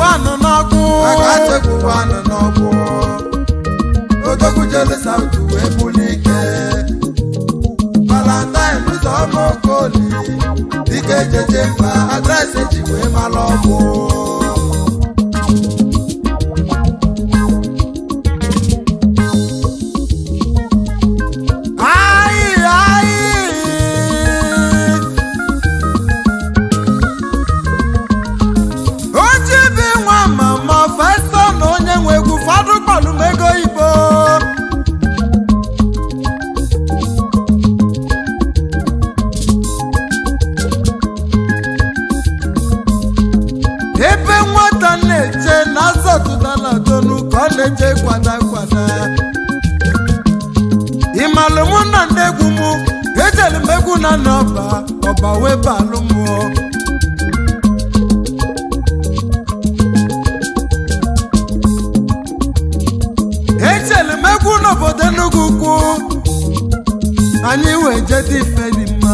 wanụ n'ọgwụ akategwu wanụ n'ọgwụ odogwu jele sautu wee buli ike valentine ụzọ ọma okoli dike jeje mba adreesị ji wee mara ọgwụ Ayị, ayị. oji bi nwa mama festa na onye nwe egwu fọdụ kpọlụ m ego igbo ebe nwata na-eche na azọtụdala donu ka ọ na-eche kwada kwada ịmalụ mụ na ndị egwu m ejelu m egwu na n'ọba ọba wee balụ mụọ ejelu m egwu n'obodo Enugu ukwu anyị wee jede ife dị mma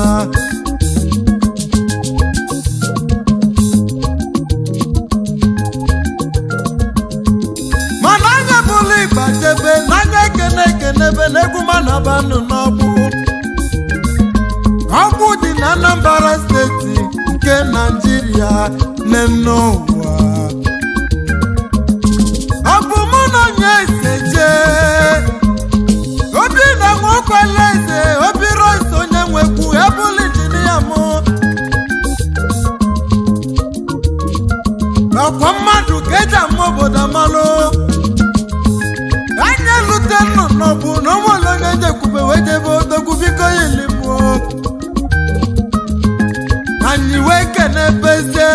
mana anya bụlụ ịgba jebe n'anya ekene ekenebe n'egwu mana banụ n'ọgbụ ọgbụ dị na Anambra steeti nke Naijiria n'enne ụwa ọ bụ mụ na onye ese jee obi na nwokwele eze obi rois onye nwekwu ebụlụ injinia mụ ọkwa mmadụ ka eji ama obodo amalụ anya lute nnụnụ bụ na ụmụole onye njekwube wee jebe odogwu biko ilimụọ anyị wee kene bezie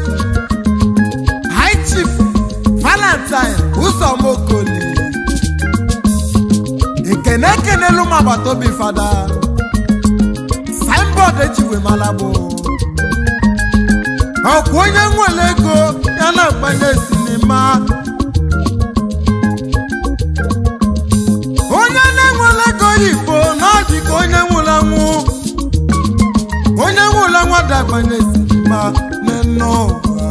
high chief valentine ụzọmokoli ekene ekenelu m agbata obi fada signboard ejiwe malabụ ọkwa onye nwere ego ya na-agbanye sinima onye na-enwere ego oyibo na ọ dị ka onye nwụrụ anwụ onye nwụrụ anwụ dagbanye sinima n'enne ụwa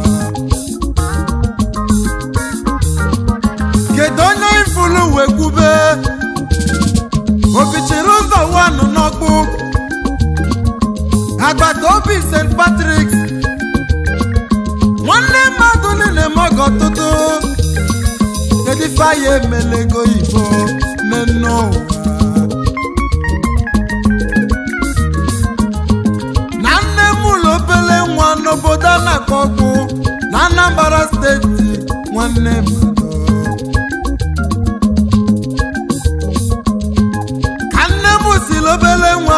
kedu onye ifulu wee kwube obichiri ụzọ wanụ n'ọkpụ agbata obi st patrick nwanne mmadụ niile mọgọ ọtụtụ kedu ife anyị emela ego oyibo n'enne ụwa na nne m ụlọ obele nwa n'obodo a na-akpọ ọkpụ na anambra steeti nwanne mmadụ ka nne m siri obele nwa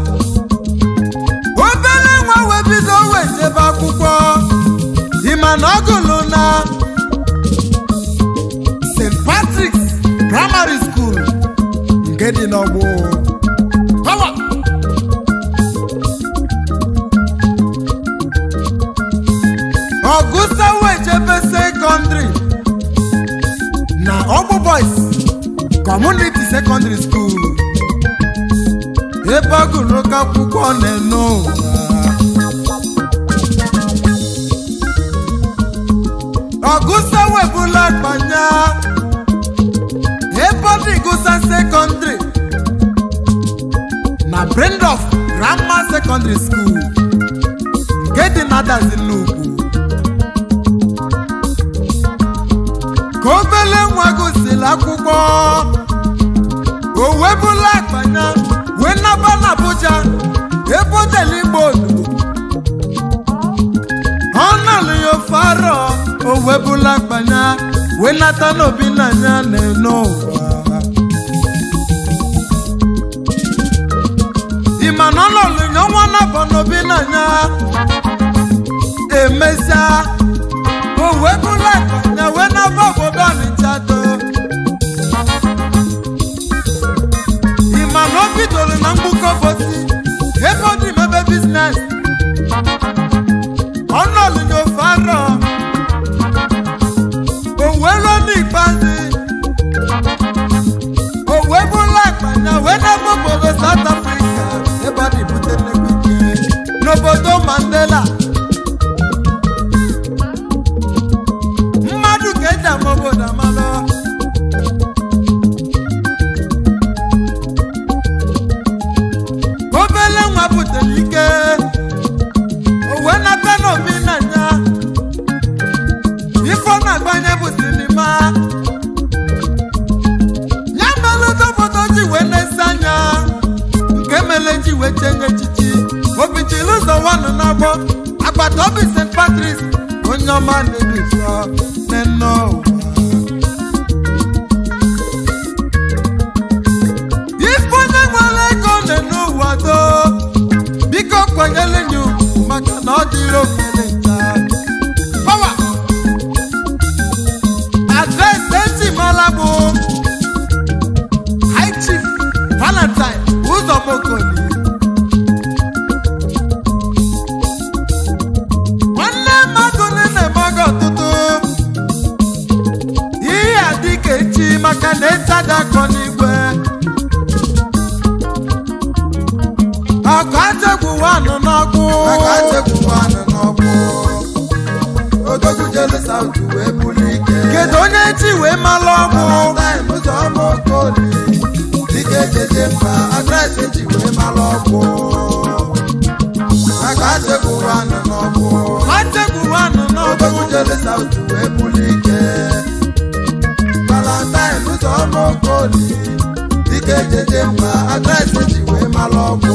obele nwa wee bido wee jebe akwụkwọ ịma na ọ gụlụ na st patrick's primary school nke dị n'ọgbụ Power! ọgụsa wee jebe sekọndrị na ọgbụ boys community secondary school ebe ọ gụrụ oke akwụkwọ na-eno ụwa ọgụsa webụla akpanya ebe ọ dị gụsa sekọndrị na Brendorf Grammar Secondary School nke dị n'adazi nnukwu ka obele nwa gụsịrị akwụkwọ o webụla akpanya wee naba n'Abuja ebe o jere igbo olugo ọ nọlụ ya ofe arọ o webụla akpanya wee nata n'obi n'anya na-eno ụwa ịma na ọ nọlụ ya ọnwa nabọ n'obi n'anya emesịa o webụla akpanya wee naba obodo Ọnịcha do ịma na o bidoro na mgbukọ bosi ebe ọ dị mebe biznes ọ nọlụ ya ofe arọ o wee ruo n'ikpeazụ o wee bụla akpanya wee n'ebe obodo South Africa ebe ọ dị bute nnekwu ike n'obodo Mandela wanụ n'agbọ agbata obi st patris onye ọma na-eduso n'enne ụwa ife onye nwere ego na-ene ụwa do biko kwanyere nye ugwu maka na ọ dịrị okele nta pawa adresị eji mara bụ high chief valentine ụzọmokoli nwanne mmadụ niile emaghị ọtụtụ ihe a dịka echi maka na ịchadakọ n'igwe ọkụ achegbu wanụ n'ọkụ aka chekwuwa anụ n'ọgbụ odogwu jele saut wee buli ike kedu onye chi wee malụ ọgwụ valentine ụzọ ọma okoli dike jeje mba adreesị ji wee mara ọgwụ aka chekwuwa anụ n'ọgbụ achegbu wanụ n'ọkụ odogwu jele saut wee buli ike valentine ụzọ ọma okoli dike jeje mba adreesị ji wee mara ọgwụ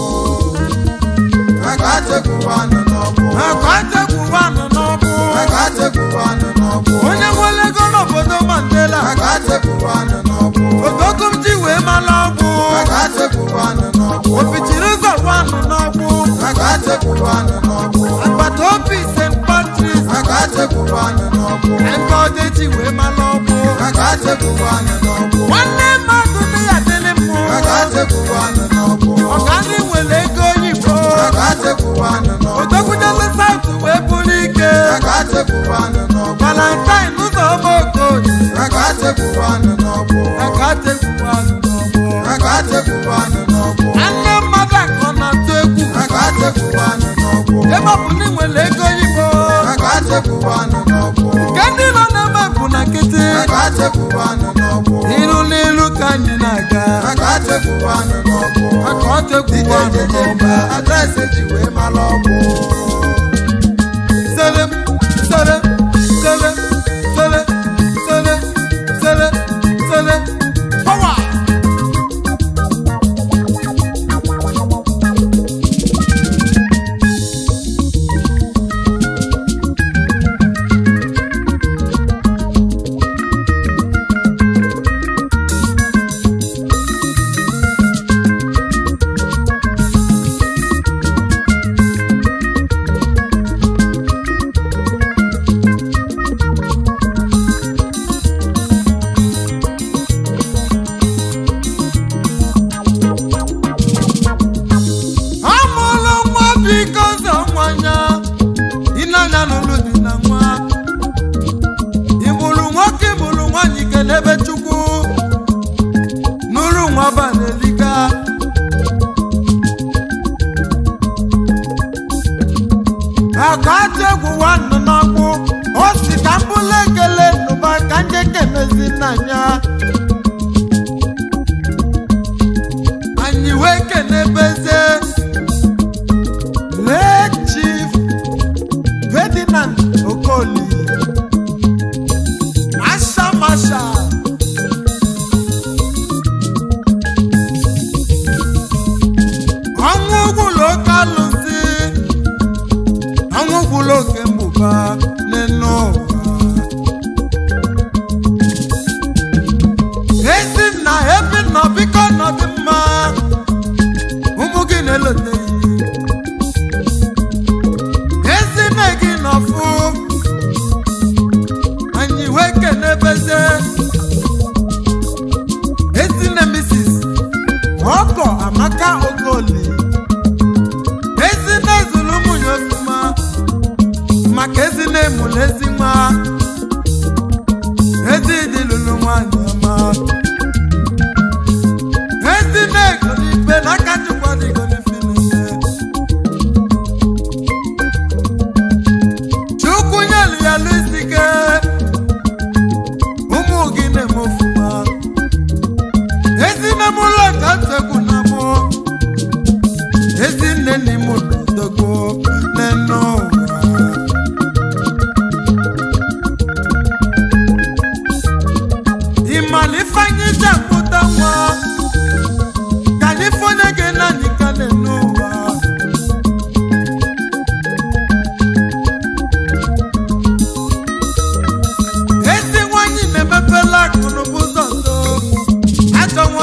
aka chekwuwa anụ n'ọgbụ ọkụ achegbu wanụ n'ọkụ aka chekwuwa anụ n'ọgbụ onye nwere ego n'obodo mandela aka chekwuwa anụ n'ọgbụ ogogo m ji wee malụ ọgwụ aka chekwuwa anụ n'ọgbụ opichiri ụzọ wanụ n'ọgwụ aka chekwuwa anụ n'ọgbụ agbata obi st patris aka chekwuwa anụ n'ọgbụ ebe ọdị ji wee malụ ọgwụ aka chekwuwa anụ n'ọgbụ nwanne mmadụ dị ya dịrị mmụ aka chekwuwa anụ n'ọgbụ ọga ndị nwere ego oyibo aka chekwuwa anụ n'ọgbụ odokwudele saut wee bụrụ ike aka chekwuwa anụ n'ọgbụ valentine ụzọ ọma okoye aka chekwuwa anụ n'ọgbụ aka chegbu wanụ n'ọgwụ aka chekwuwa anụ n'ọgbụ nwanne mmadụ akọ na-atụ egwu aka chekwuwa anụ n'ọgbụ ebe ọ bụ na ị nwere ego oyibo aka chekwuwa anụ n'ọgbụ nke ndị nọ n'ebe bụ na nkịtị aka chekwuwa anụ n'ọgbụ ilu n'ilu ka anyị na-aga aka chekwuwa anụ n'ọgbụ aka ọ chegbu dike wanụ jeje n'ọgwụ mba adreesị ji wee mara ọgwụ sele sele sele sele sele sele sele power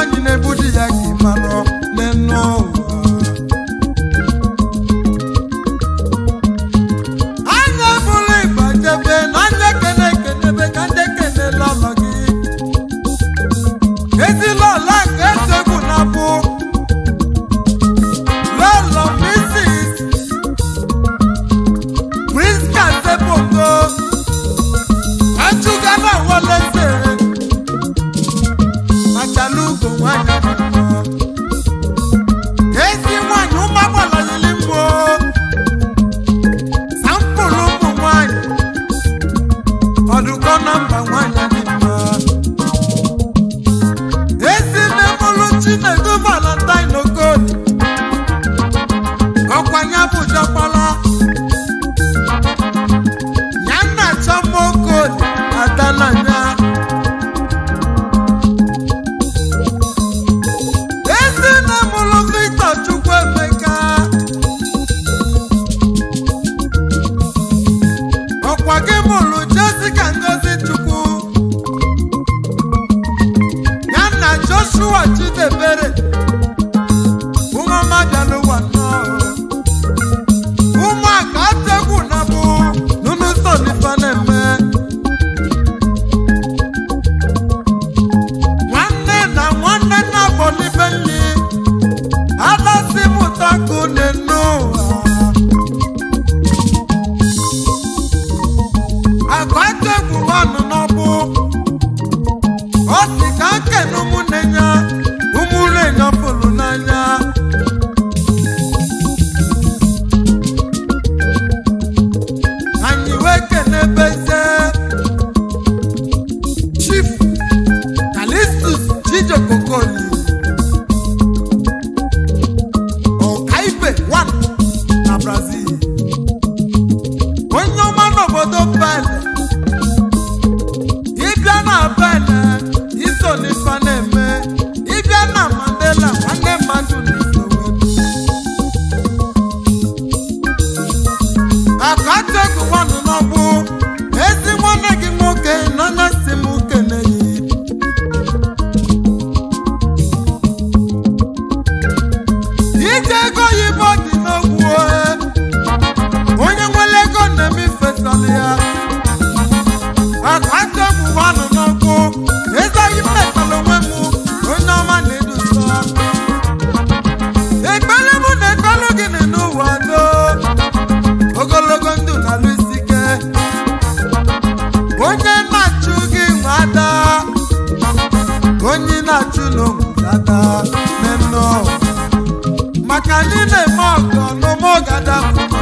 nwaanyị na-ebu di ya ka ịmalụ n'enu ụwa anya ebula ịba jebe na anya ekene ekenebe ka ndị ekenela ọlọ gị ezila ọla ka etegwu na-abụ lọlọ misis priska sebongo achụga na wọleze machala ugo nwanyị ọmụmụ ezi nwanyị ụmụagbalayili mgbo sampụlụ ụmụ nwanyị ọdụkọ na mba nwanyị dị mma ezi mmemụlụ chinedu valentine okoli ọkwanye bụ jọkpala ya nna chọma okoli adananya ezi mmemụlụ victor chukwuemeka ọkwa gị mụrụ jessica ngozi chukwu ya na joshua chidebere ụmụọma bịalụwa nnọọ ụmụaka ategwu na bụ nunusonifa na-eme nwanne na nwanne na bọlibe nri adasi mụtakụ n'enu ụwa akwategwu nwanụ n'ọbụ ọ sị ka nkene ụmụnne ya ụmụnne ya fụrụ n'anya anyị wee kenebeze chief kalistus chijokokoli ọkaibe 1 na brazil onye ọma n'obodo bele ịbịa na bele iso n'ife na-eme ịbịa na mandela nwanne mmadụ n'iso akategwu nwanụ n'ọbụ ezi nwanne gị nwoke n'anya si m keneyi ije ego oyibo dị n'ogwu onye nwere ego na-eme ifesala ya akategwu nwanụ n'ọkụ ezaghị mmekọrọ onwe m onye ọma na-edusa ekpere mụ na ekpere gị dị n'ụwa doo ogologo ndụ na-alụ isi ike onye na-achụ gị nwe ada onye na-achụ n'ogbudada n'enu maka anyị na-eme ọgọ n'ụmụ ọgada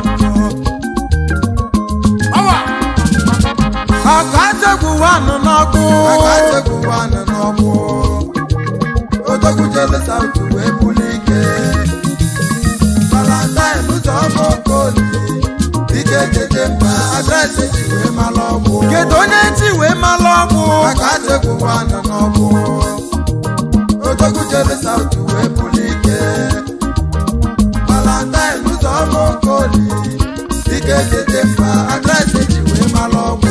ọgọ ajegwu wanụ n'ọkụ aka ategwu nwanụ n'ọgbụ odogwu jele sautu wee buli ike valentine ụzọ ọma okoli ike jeje mba adreesị ji wee mara ọgbụ kedu onye ji wee malụ ọgwụ aka ategwu nwanụ n'ọgbụ odogwu jele sautu wee buli ike valentine ụzọ ọma okoli ike jeje mba adreesị ji wee mara ọgbụ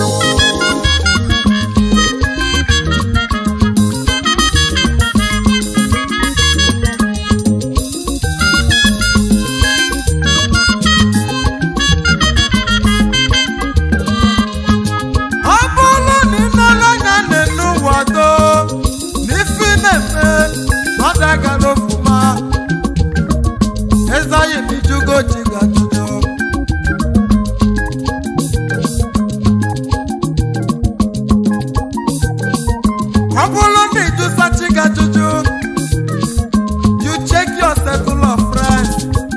ọ bụrụ na ị nọrọ anya n'enu ụwa do n'ife na-eme mmadụ agara ofuma ezaghị m ijugo chi ga-ajụjụ ọ bụrụ na ịjụsa chi ga-ajụjụ you check your circle of friends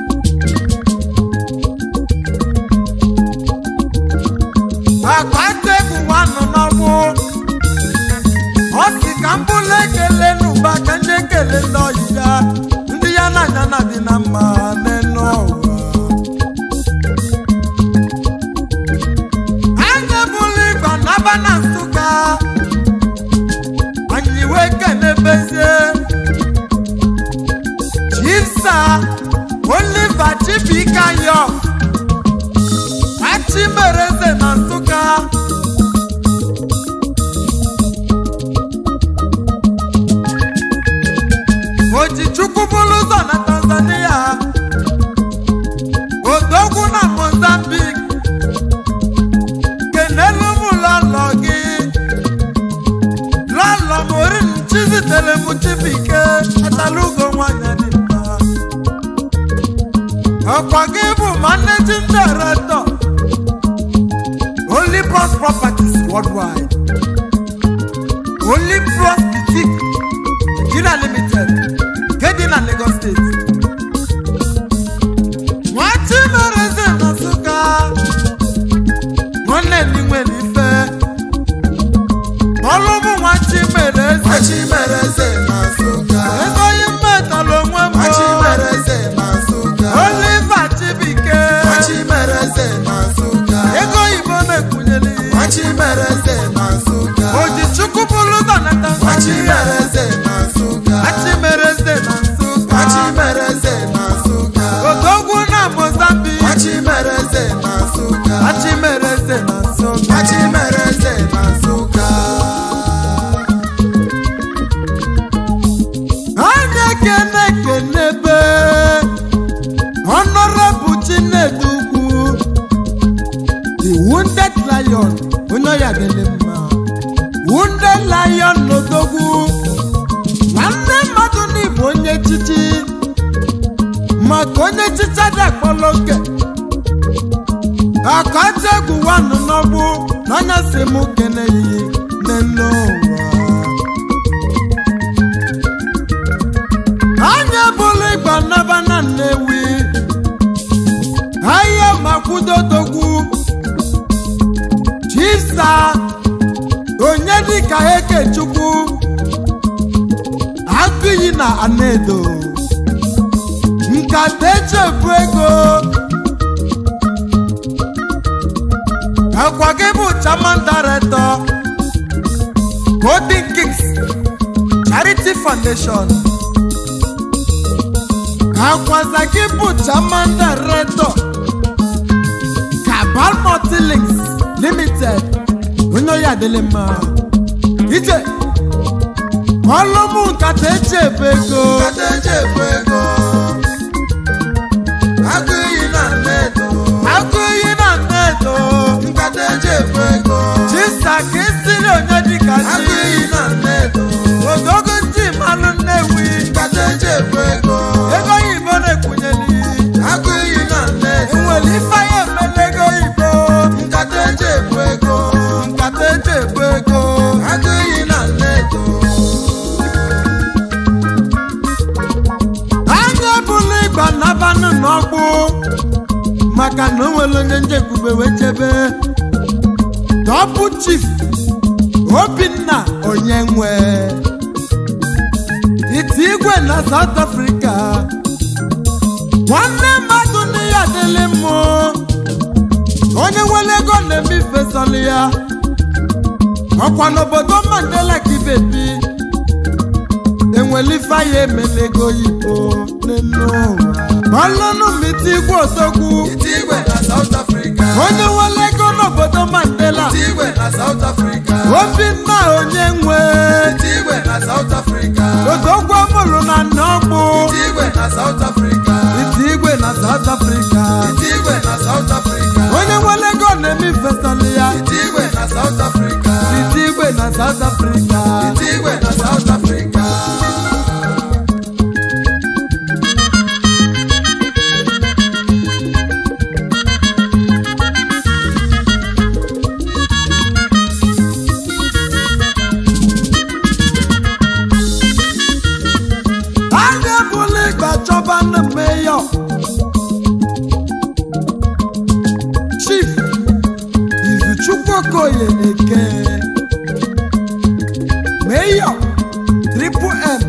akwate bụ nwanụ n'ọnwụ ọ sị ka m bụrụ ekele n'ụba ka ndị ekele ndị ọyị ya ndị ya na anya na dị na mma n'enu ụwa anya bụrụ ịgba n'aba na nsụka anyị wee kenebezie chisa oliver chibika yok achimereze na nsụka managing director only bros properties worldwide only bros boutique nigeria limited gedi na lagos state nwachimereze na nsụka nwanne ndị nwere ife ọlụ bụ nwachimereze Machimereze na Nsụka. ego yi mmetala onwe m Machimereze na Nsụka. oliva chibike Machimereze na Nsụka. ego oyibo na-ekwunyeli Machimereze na Nsụka. oji chukwu bụrụ donata Machimereze na Nsụka. achimereze na nsụka Machimereze na Nsụka. odogwu na mozambique Machimereze na Nsụka. achimereze na nsụka Machimereze na Nsụka. anya kene kenebe honorable chinedu ugwu the wounded lion onye ọya dịrị mma wounded lion n'odogwu nwanne mmadụ n'igbo onye chichi maka onye chicha dị akpọrọ oke akọta egwu wanụ n'ọgbụ n'anya si m kene yi n'elu ụwa anya bụrụ ịgba naba na nnewi ahịa makwudodogwu chisa onye dịka ekechukwu agụiyi na anedo nkata echefu ego akwa gị bụ chairman director golden kings charity foundation akwaza gị bụ chairman director kabal multilinks limited onye oyi adịlị mma ije ọlụmụ nkata eji ebe ego Nkata eji ebu ego. Agụ iyi na nnedo. agụ iyi na nnedo Nkata eji ebu ego. chisa ka esiri onye dịka Agụ chi iyi na nnedo. ogogo ndị malụ nnewi Nkata eji ebu ego. ego oyibo na-ekwunyeli Agụ iyi na nnedo. enwere ife ya emele ego oyibo Nkata eji ebu ego. nkata eji ebu ego Agụ iyi na nnedo. anya bụrụ ịgba nabanụ n'ọgbụ maka na o nwere onye njekwube wee chebe dọbụ chief obinna onye nwe iti igwe na south africa nwanne mmadụ na ya adịlị mmụ onye nwere ego na-eme ifesọlị ya ọkwa n'obodo mandela ka ibebi enwere ife ya emela ego oyibo n'elu ụwa ọlụnụ miti igwe odogwu Iti igwe na South Africa. onye nwere ego n'obodo mandela Iti igwe na South Africa. obinna onye nwe Iti igwe na South Africa. odogwu ọmụrụ na nọgbụ Iti igwe na South Africa. iti igwe na south africa Iti igwe na South Africa. onye nwere ego na-eme ifesọlị ya Iti igwe na South Africa. iti igwe na south africa Iti igwe na South Africa. anya bụla ịgba chọba ndị meyọ chief izuchukwu okoye na-eke meyọ triple m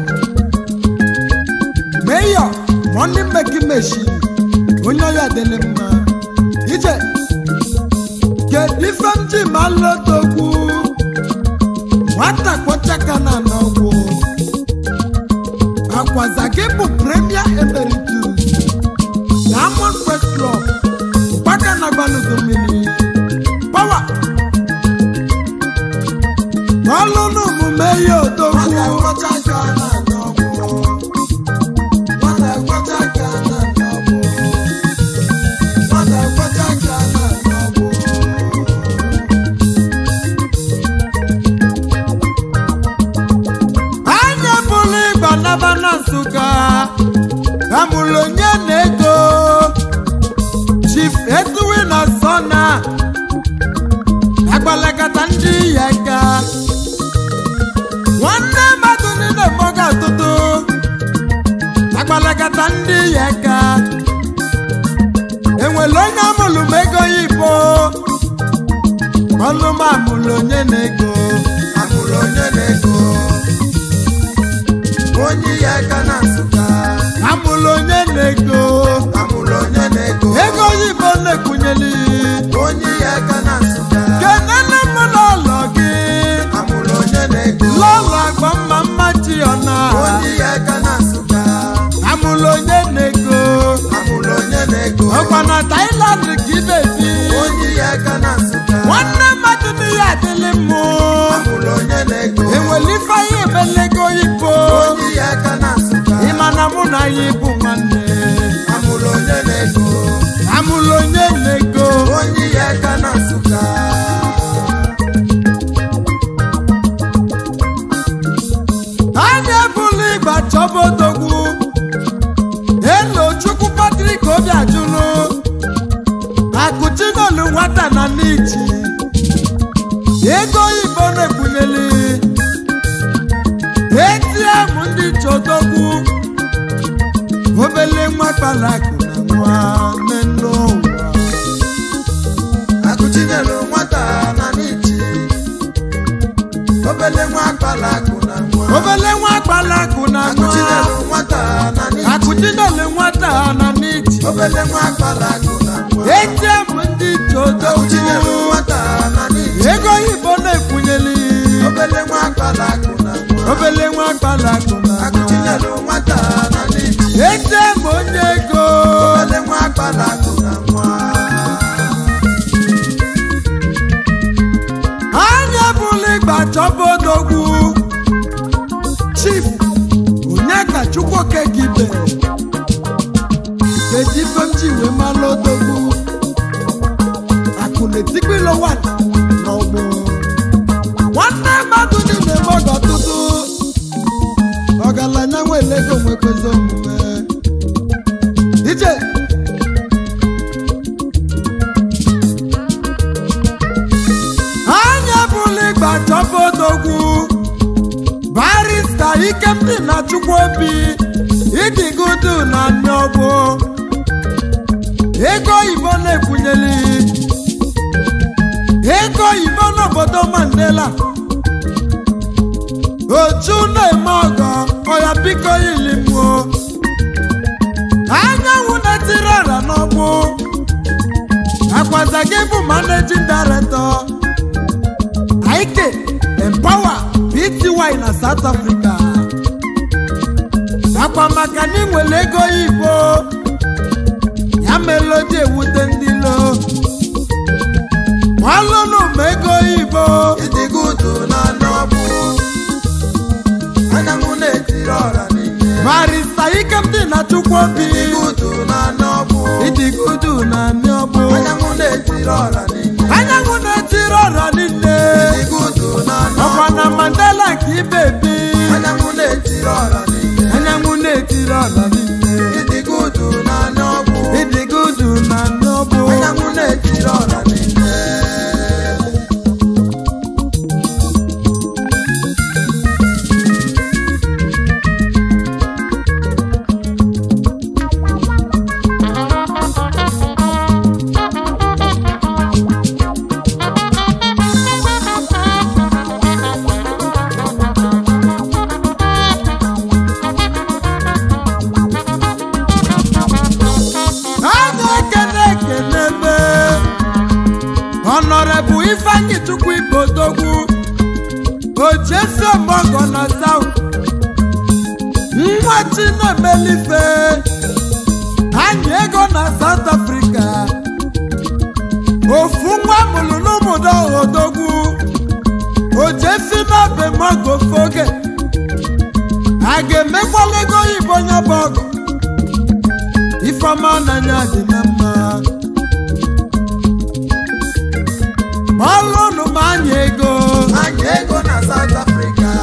meyọ money making machine onye ọya dịrị mma ije kedu ife m ji ma lotokwu nwata kpọchaka na n'ọgwụ akwaza gị bụ premier emeritus diamond first club gbaka na gbanugo mmiri pawa ọlụnụ omume ya odogwu anya bụrụ ịgba naba na nsụka amụrụ onye na-ego chief ọlụ m amụlụ onye na-ego amụrụ onye na-ego onye ya aka na nsụka amụlụ onye na-ego amụrụ onye na-ego ego oyibo na-ekwunyeli onye ya aka na nsụka kenene m n'ụlọ gị amụrụ onye na-ego lọlọ agba mma mma chi ọna onye ya aka na nsụka amụlụ onye na-ego amụrụ onye na-ego ọkwa na Thailand ka ị na-ebi onye ya aka na nsụka nwanne mmadụ n'ihe adịlị mmụ amụrụ onye na-ego enwere ife anyị ebelego oyibo onye ya aka na nsụka ịma na mụ na ya bụ nwanne amụrụ onye na-ego amụlụ onye na-ego onye ya aka na nsụka anya ebula ịgba chọba odogwu elo chukwu patrik obi ajụlụ akụchinolu nwata na n'iji ego oyibo na-ekpunyeli atm ndị chodogwu obele nwa kpalakụ na nwa n'elu ụwa akụchinyelu nwata na n'ichi obele nwa akpala akụ na nwa obele nwa kpalakụ na nwa akụchinyelu nwata na n'ichi akụchinolu nwata na n'iji obele nwa akpala akụ na nwa atm ndị akụchinyelu chodogwu nwata na n'ichi ego oyibo na-ekwunyeli obele nwa akpala akụ na nwa obele nwa kpalakụ na nwa akụchinyelu nwata na n'ichi atm onye ego obele nwa akpala akụ na nwa anya bụla ịgba chọba odogwu chief onye ka chukwuoke gị be kedu ife m ji wee mala odogwu akụ na-etikpilo wan n'ọgbụ nwanne mmadụ niile mọgọ ọtụtụ ọgaranya nwere ego nwekwezi omume ije anya bụla ịgba chọba odogwu barista ikemdị na chukwu obi ịdịgudu na nneọgbụ ego oyibo na-ekwunyeli ego oyibo n'obodo mandela oju na-eme ọgọ ọya biko ilimụo anyanwụ na-etiri ọra n'ọgbụ akwaza gị bụ managing director Ike Empower Pty na South Africa akwa maka na ịnwere ego oyibo ya melodi ewute ndị lo ọlụnụ ma ego oyibo ịdịgudu na n'ọbụ anyanwụ na-etiri ọra niile barista ikemdị na chukwuobi ịdịgudu na n'ọbụ ịdịgudu na miọbụ anyanwụ na-etiri ọra niile anyanwụ na-etiri ọra niile ịdịgudu na ọkwa n'ọbụ na mandela ka ibebi anyanwụ na-etiri ọra niile anyanwụ na-etiri ọra niile ịdịgudu na n'ọbụ ịdịgudu na miọbụ anyanwụ na-etiri ọra niile a na-ekene ekene ebe ọnọrebụ ifeanyị chukwu ibodogwu ochiesi ọmọgọ na saut nwa chinemelife anyị ego na saut afrịka ofu nwa mụrụ n'ụmụdo odogwu ojefi n'obe mọgọ foge a ga-emekwala ego oyibo nya bụ ọgụ ifeọma n'anya dị na mma ọlụnụ ma anya ego anyị ego na South Africa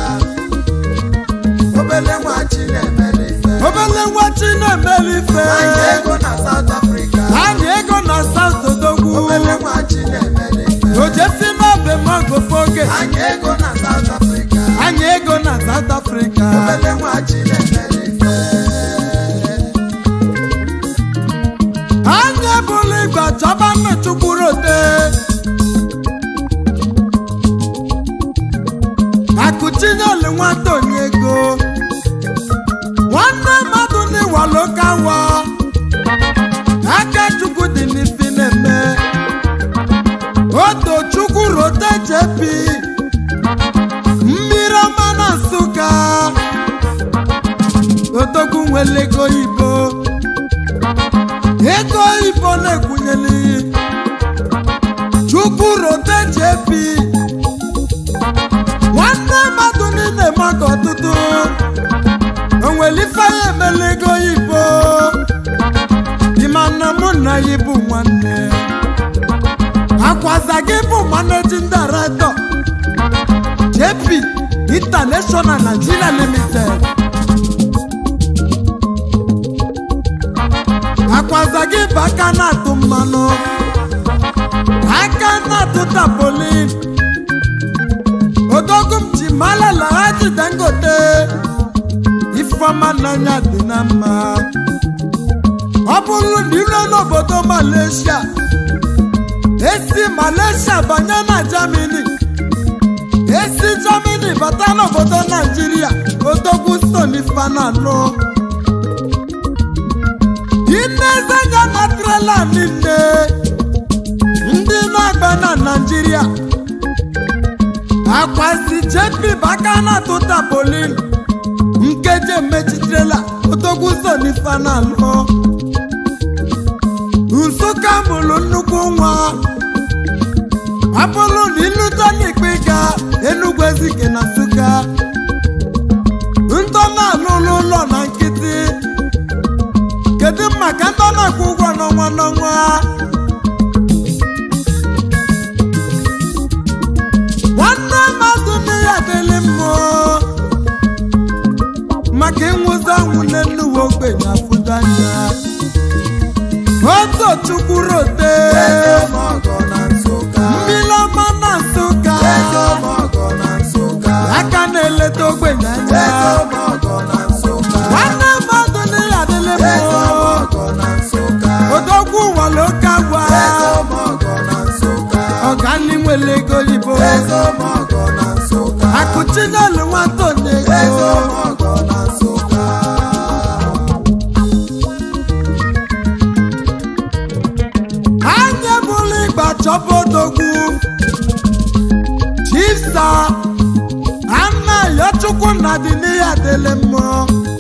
obele nwa chi na-emere ife obele nwa chi na-emeli ife anyị ego na South Africa anya ego na saut odogwu obele nwa chi na-emere ife ojesi n'obe magofoge anyị ego na South Africa anya ego na saut afrịka obele nwa chi na-emere ife anya bụrụ igwe chọba mmechukwu rote akụchinyelu nwata onye ego nwanne mmadụ n'ịwalo kawa aka chukwu dị n'ifi na-eme oto chukwu rote jepi mmiri ọma na nsụka odogwu nwere ego oyibo ego oyibo na-ekwunyeli chukwu rote jepi nwanne mmadụ niile maka ọtụtụ onwere ife ya emela ego oyibo ịma na mụ na ya bụ nwanne akwaza gị bụ managing director jp international nigeria limited akwaza gị bụ aka na-atụ mmanụ aka na-atụ tapolin odogum ji malala haji dangote ifeọma n'anya dị na mma ọ bụrụ na ire n'obodo malaysia esi malaysia banye na germany esi germany bata n'obodo naijiria odogwu stone fanalụ inezenya na trela niile ndị na-agba na naijiria akwazi jepi baka na-atụ tapolin nkeji emechitrela odogwu stone fanalụ nsụka mụrụ nnukwu nwa ọ bụrụ na ịlụta n'ikpe ga enugwu ezike na nsụka ntọ na-alụlụ ụlọ na nkịtị kedu maka ntọ na-akwụ ụgwọ n'ọnwa n'ọnwa nwanne mmadụ nne ya adịlị mmụọ maka ịnwụzi anwụ n'enuwe ogbenye afụdo anya otu chukwu rote mmiri ọma na nsụka aka na-eleta ogbenye anya nwanne mmadụ n'ihe adịlị mmụọ odogwu nwere oke agwa ọgani nwere ego oyibo akụchinyelu nwata onye ego anya bụrụ ịgba chọba odogwu chisa anayochukwu na dị n'ihe adịlị mmụọ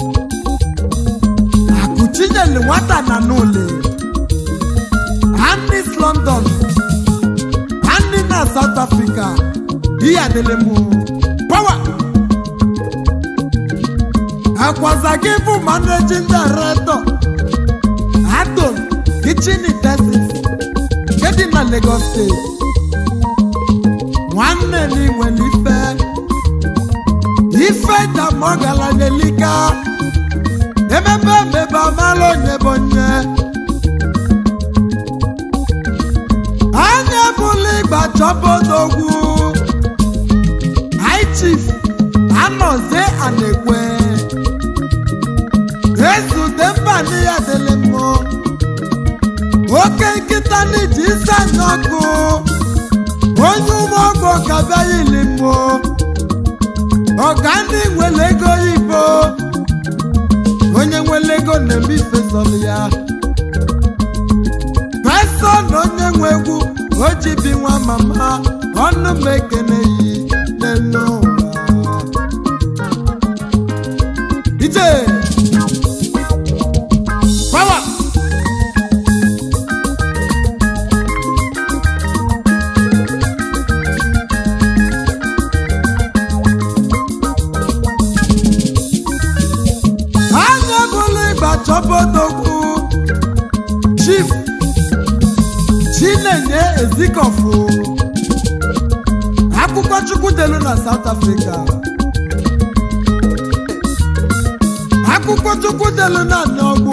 akụchinyelu nwata na n'ụlọ anis london ndị na south africa ihe adịlị mmụọ pawa akwaza gị bụ managing director adon kitchen utensils nke dị na lagos steeti nwanne na inwere ife ife damọgalanelika emebe emebe amala onye bụ onye anya bụla ịgba chọbodogwu high chief anọzie anekwe ezute mba n'ihe dịlị mmụọ oke nkịta n'iji isi anya ọkụ onye ụmụọgụ kabịaghị ili mmụọ ọga ndị nwere ego oyibo onye nwere ego na-eme ifesọrọ ya pesa na onye nwe egwu o ji bi nwa mama ọnụ m ekene yi n'elu ụwa ije power anya bụrụ ịgba chọbodogwu chief chinenye ezikọfụ akwụkwọ chukwu delu na south africa akwụkwọ chukwu delu na nọgbụ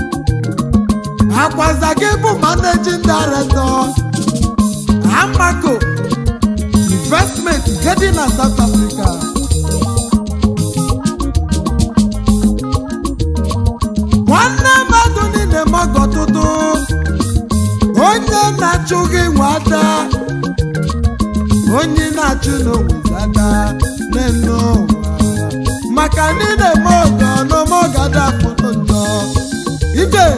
akwaza gị bụ managing director amako investment nke dị na south africa nwanne mmadụ niile mọgọ ọtụtụ onye na-achụ gị nwata onye na-achụ n'onwezada n'elu ụwa maka ndị na-eme ọgọ n'ome ọgada pụrụ njọ ije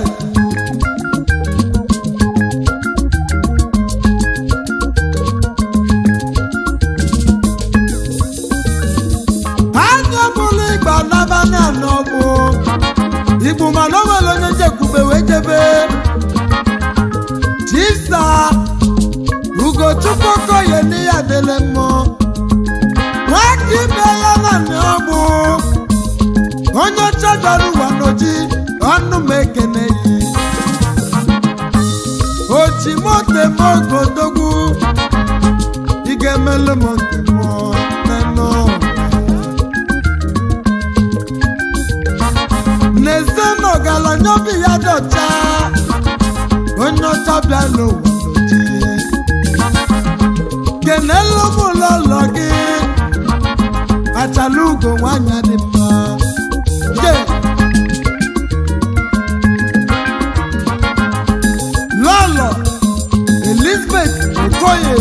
anya bụrụ igba n'abalị anọ bụ igbu mana o nwere onye njekwube wee jebe chisa ugochukwu okoye n'ihe adịle mmụọ nwaka ibe ya na ọgbụ onye ọcha dara ụwa n'oji ọnụ m ekene yi oji moto m ogodogwu ị ga-emelu m nke mmụọ n'elu ụwa n'eze na ọgaranya obi ya dị ọcha onye ọcha bịa n'ụwa n'oji kenelu m ụlọ ụlọ gị achala ugo nwanyị dị mma je lọlọ elizabeth okoye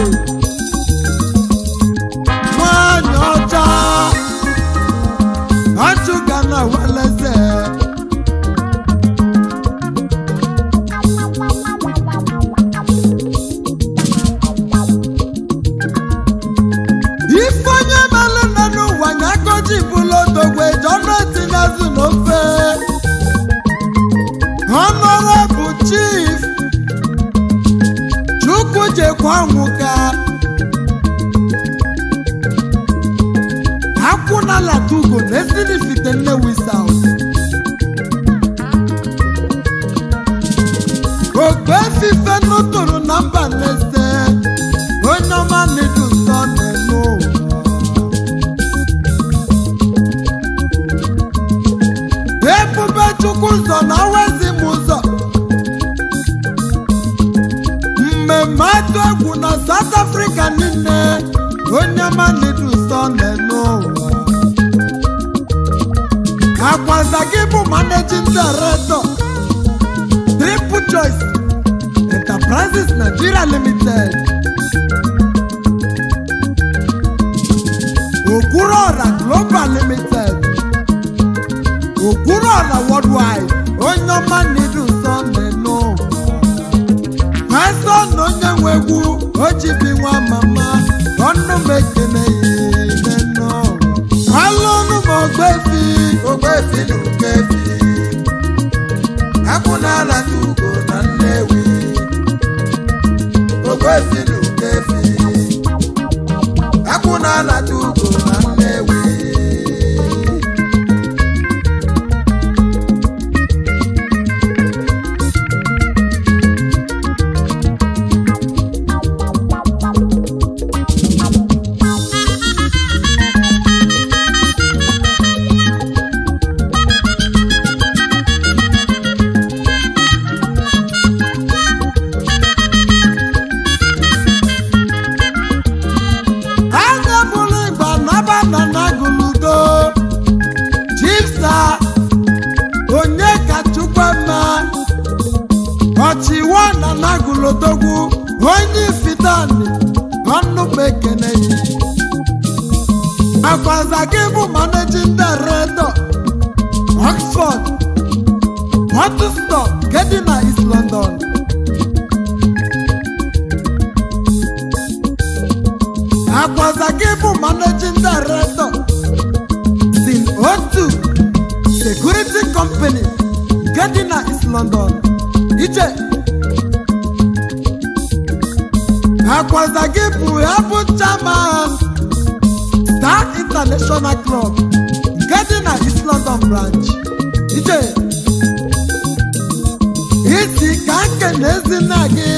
nwanyị ọcha achụga na weleze ife onye mere nne n'ụwa nya goji bụlụ odogwe jọnụ etinyezu n'ofe honorable chief chukwu jekwa nwụga akwụnala tugo na esinifite nnewi south ogbe efife nụtụrụ na mba nlese onye ọma n'idu nsọ n'elu ụwa ebube chukwu ụzọ na awezi m ụzọ mmemme atụ egwu na south africa niile onye ọma n'idu nsọ n'elu ụwa akwaza gị bụ managing director triple choice enterprises nigeria limited okwuruọra global limited okwuruọra worldwide onye ọma n'idu nsọ n'elu pastọ na onye nwe egwu ojibi nwa mama ọnụ m ekene ya n'elu alụnụ m ogbefi ogbefi na okefi akwụ n'ala ugo na nnewi ogbefi na okefi akwụ n'ala ugo na nnewi anya bụrụ ịgba naba na nagụludo chisa onye ka chukwuma ọchịwa na nagụlodogwu onye ifitani ọnụ m ekene ya akwaza gị bụ managing director oxford hotstop gedi na east london akwaza gị bụ managing director sin otu security company nke dị na east london ije akwaza gị bụ ya bụ chairman star international club nke dị na east london branch ije isi ka nke na ezinna gị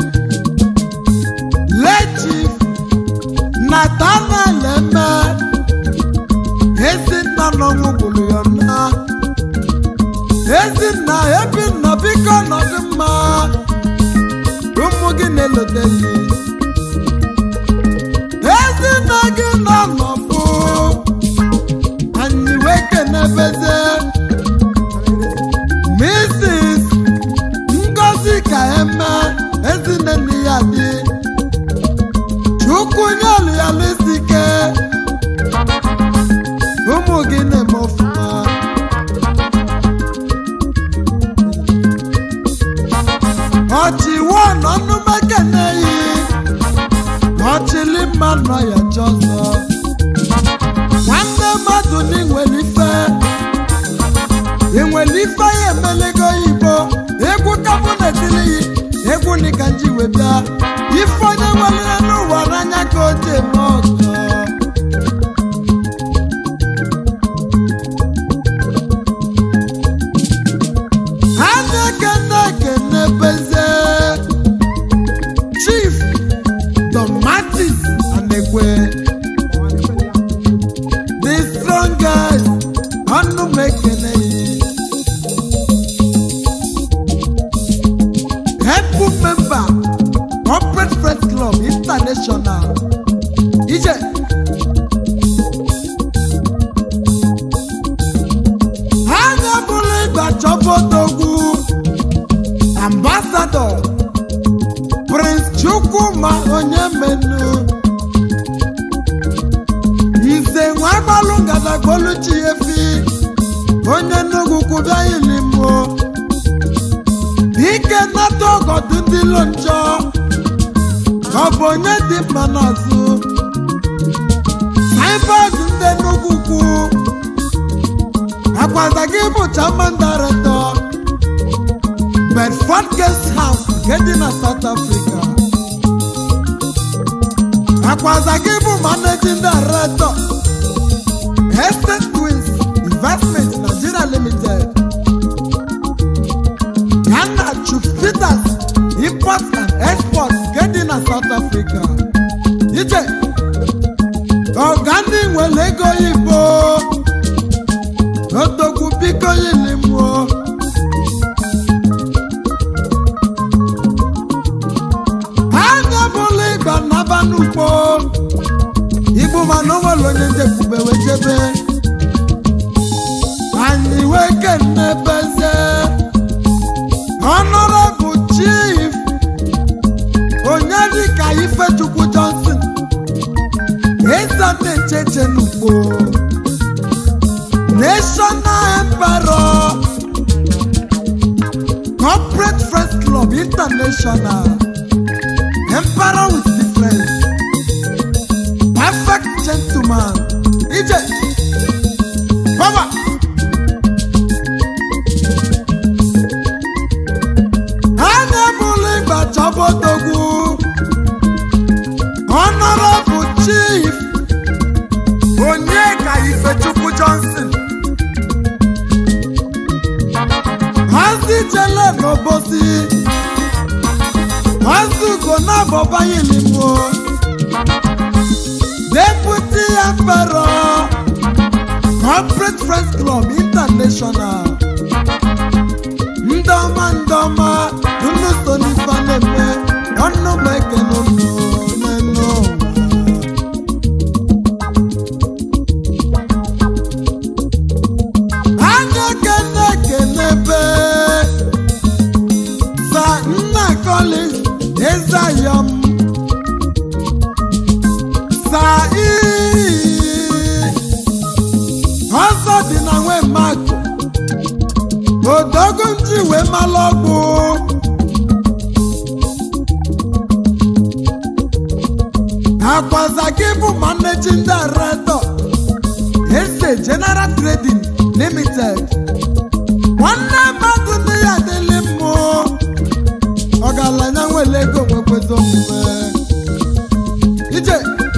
lechief nathaniel eme ezinna n'ọnwụ gburu ya nna ezinna ebinna biko nọdụ mma ụmụ gị na-elote gị ezinna gị nọ n'ọfụ anyị wee kenebeze mrs ngozi ka eme ezinne nne ya dị chukwu nye ọlụ ya n'isi ike ka o ji eme ọgọ ha na-ekene ekene beze chief tomatis anekwe the strongest ọnụ m ekene ya helpful member corporate friends club international ije ha na-ebulu ịgba chọbodogwu ambassador prince chukwuma onye menu ize nwa agbalụ ngadagoluchi efi onye nnukwu kwụbịa ilimo ike nata ọgọdụ ndị ilo njọ ọ bụ onye dị mma n'azụ saibọọdụ ndị nnukwu kwu akwaza gị bụ chairman director bedford guest house nke dị na south africa akwaza gị bụ managing director estate twins investment nigeria limited Ghana Chief Peters import and export nke dị na South Africa. Ije ọgani nwere ego Igbo odogwu biko yilimuo anya bụla ịgba naba n'ugbo Igbo mana o nwere onye njekwube wejebe anyị wee kenne beze Honorable Chief Onyedika Ifechukwu Johnson Eza na-echeche n'ugbo National Emperor Corporate Friends Club International Emperor with difference Perfect gentleman Ije Baba anya bụrụ ịgba chọbodogwu honorable chief onyeka ifechukwu johnson hazi jele n'obosi hazi ugo na-abọbayilimo deputy emperor corporate friends club international ndọma ndọma unu so n'ife na-eme ọnụ m ekele unu n'elu ụwa anya kene kene be sa nna collins ezayọm sa ii ọzọ dị na nwe mmadụ odogo ntị wee malụ ọgwụ akwaza gị bụ managing director eze general trading limited nwanne mmadụ ndị ya adịlị mmụ ọgaranya nwere ego nwekwezi omume ije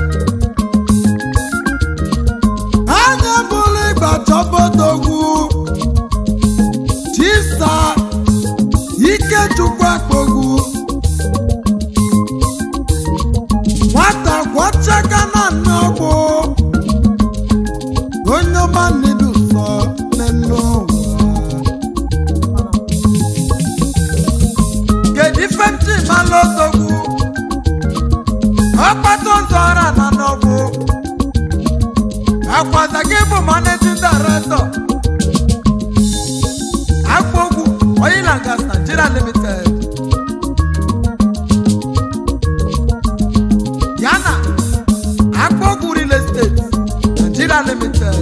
anya bụrụ ịgba chọbodogwu chisa ikechukwu akpogwu nwata gwọchaka na nne ọgwụ onye ọma nnedu sọ n'elu ụwa kedu ife ntị malụ odogwu ọkpata ụzọ ọra na n'ọgwụ akwaza gị bụ managing director Akpogwu Oil and Gas Nigeria Limited. Yana Akpogwu Real Estate Nigeria Limited.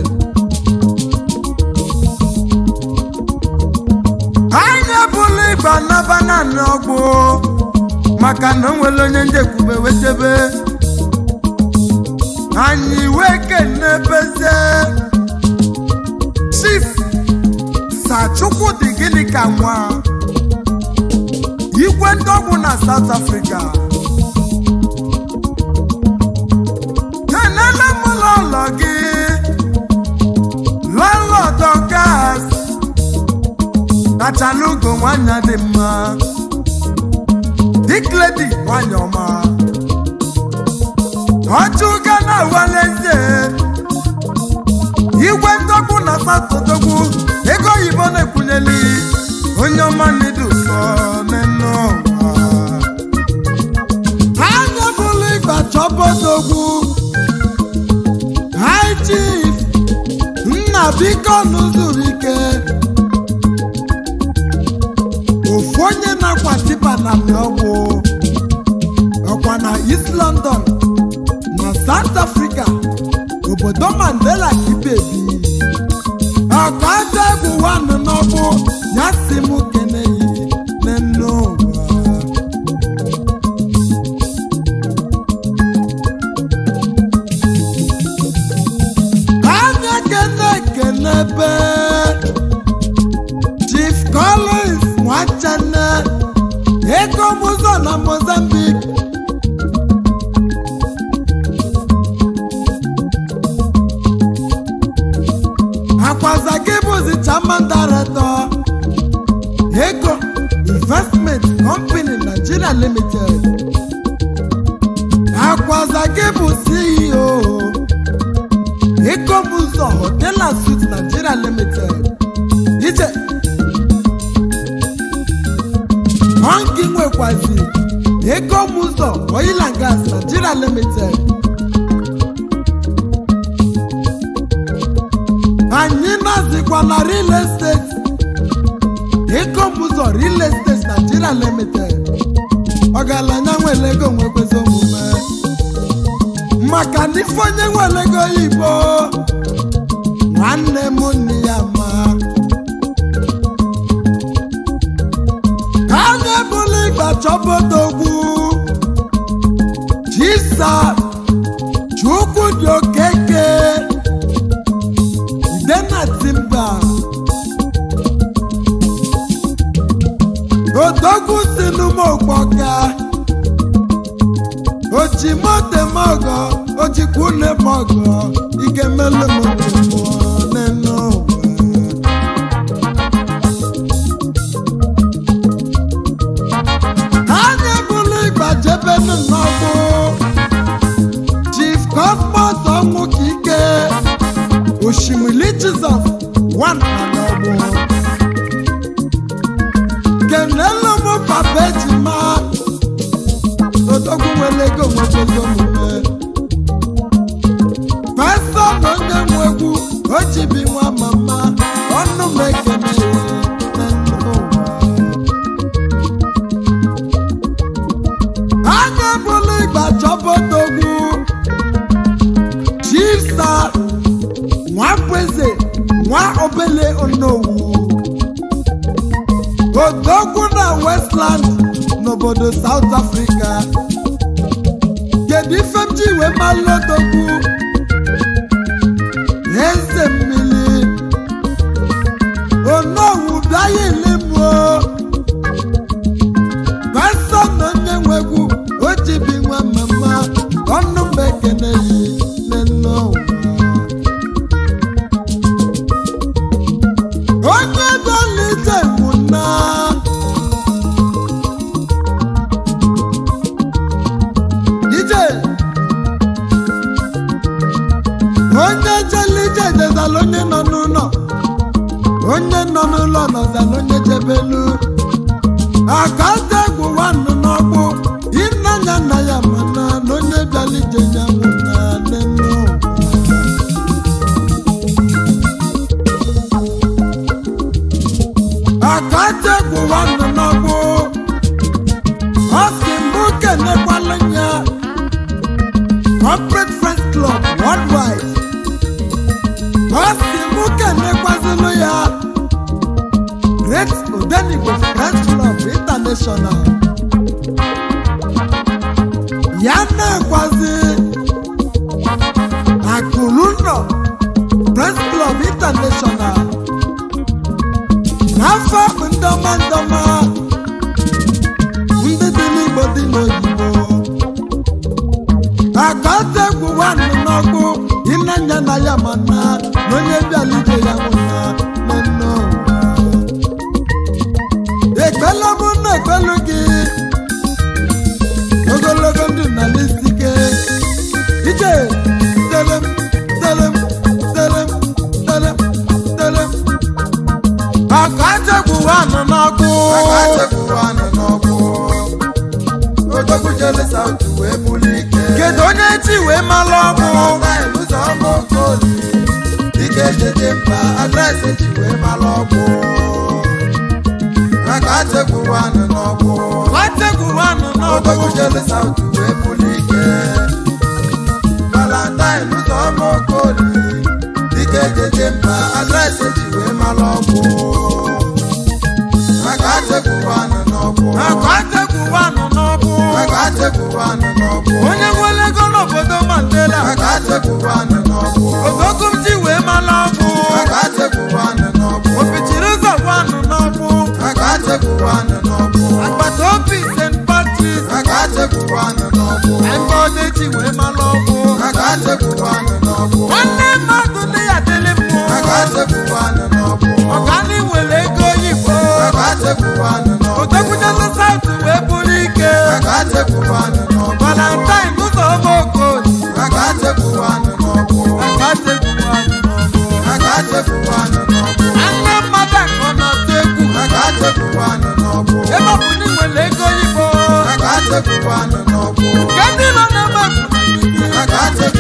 Anyị ebula ịgba naba naanị ọgwụ maka na o nwere onye njekwube wechebe anyị wee kenebezie chief sa chukwu dị gịnị ka nwa igwe ndị ọgwụ na south africa kachala ugo nwanyị dị mma dikledi nwanyị ọma ọchụga na awaleze igwe ndọgbu na satọdogbu ego oyibo na-ekwunyeli onye ọma n'idu ụsọ n'enu ụwa anya bụrụ ịgba chọbodogwu high chief nna biko n'ụzụrụ ike ofu onye na-akwa tipa na ọgwụ ọkwa na east london na south africa obodo mandela kibebi ọka aja egwu wanụ n'ọgbụ ya si m keneyi n'enu ụwa anya kene kenebe chief collins nwachane ego mụzọ na mozambique akwaza gị bụzi chairman director ego investment company nigeria limited akwaza gị bụ ceo ego mụzọ hotel and suites nigeria limited ije ọngị nwekwazi ego mụzọ oil and gas nigeria limited anyị nazikwa na real estate ego mụzọ real estate nigeria limited ọgaranya nwere ego nwekwezi omume maka na ife onye nwere ego oyibo nwanne m nne ya ma ka a na-ebuli ịgba chọbodogwu jisa chukwu dị okeke dena timba odogwu si n'ụmụokpoka ojimotemogo ojikwunemogo igemelụmụmụmụ n'enu anya bụrụ ịgbajebenu n'ọgbụ chief cosmos ọnwụ ka ike osimiri jizọs nwanna n'ọgbụ kenelu m papa ejima odogwu nwere ego nwekwezi omume pastọ na onye nwe egwu o jibi nwa mama ọnụ m ekene na ndụ ụwa anya bụrụ ịgba chọbodogwu chisa nwakweze nwa obele onowu odogwu na westland n'obodo south africa kedu ife m ji wee malụ odogwu eze mmiri onowu bịaghị elimuo pastọ na onye nwegwu o jibi nwa mama ọnụ m ekene yi n'enne ụwa onye dolite nwụna ije onye jelije jezala onye nọ n'ụlọ onye nọ n'ụlọ nọzala onye jebelu akata egwu nwanụ n'ọgbụ ịnanya nna ya mana na onye bịala ije ya nwụna n'enu akata egwu nwanụ n'ọgbụ ọ si mbụ kenekwala ya corporate friends club worldwide ọ si mbụ kenekwazinu ya great odenigbo friends club international ya na-ekwazi akụlụnọ friends club international n'afọ ndọma ndọma ndị dị n'igbo dị n'oyibo akọta egwu nwanne n'ọgbụ ịnanya na ya mana na onye bịala ije ya nwụna n'enne ụwa ekpele bụ na ekpelu gị ogologo ndụ na n'isike ije telem telem telem telem telem aka chegbu anụ n'ọkụ aka chekwu anụ n'ọkụ odogwu jele sautu wee buli ike kedu onye chi wee malụ ọgwụ Valentine ụzọ ọma okoli ike jeje mba adreesị ji wee mara ọgwụ aka chekwu anụ n'ọkụ aka chegbu anụ odogwu n'ọkụ jele sautu wee buli ike Valentine ụzọ ọma okoli ike jeje mba adreesị ji wee mara ọgwụ aka chekwu anụ n'ọkụ aka chegbu anụ n'ọkụ aka chekwu anụ n'ọkụ onye nwere ego n'obodo mandela aka chekwu anụ n'ọkụ ogogo m ji wee malụ ọgwụ aka chekwu anụ n'ọkụ opichiri ụzọ bụ anụ n'ọkụ aka chekwu anụ n'ọkụ agbata obi st patris aka chekwu anụ n'ọkụ ebe ọdị ji wee malụ ọgwụ aka chekwu anụ n'ọkụ nwanne mmadụ ndị ya dịlị mmụ aka chekwu anụ n'ọkụ ọgani nwere ego oyibo aka chekwu anụ n'ọkụ odekwunyelu saụt wee bụrụ ike aka chekwu anụ n'ọkụ valentine ụzọ ọma okoli aka chekwu anụ n'ọkụ aka chegbu anụ n'ọkụ aka chekwu anụ n'ọkụ nwanne mmadụ akọ na-atụ egwu aka chekwu anụ n'ọkụ ebe ọ bụ na ị nwere ego oyibo aka chekwu anụ n'ọkụ nke ndị nọ n'ebe bụ aka chekwu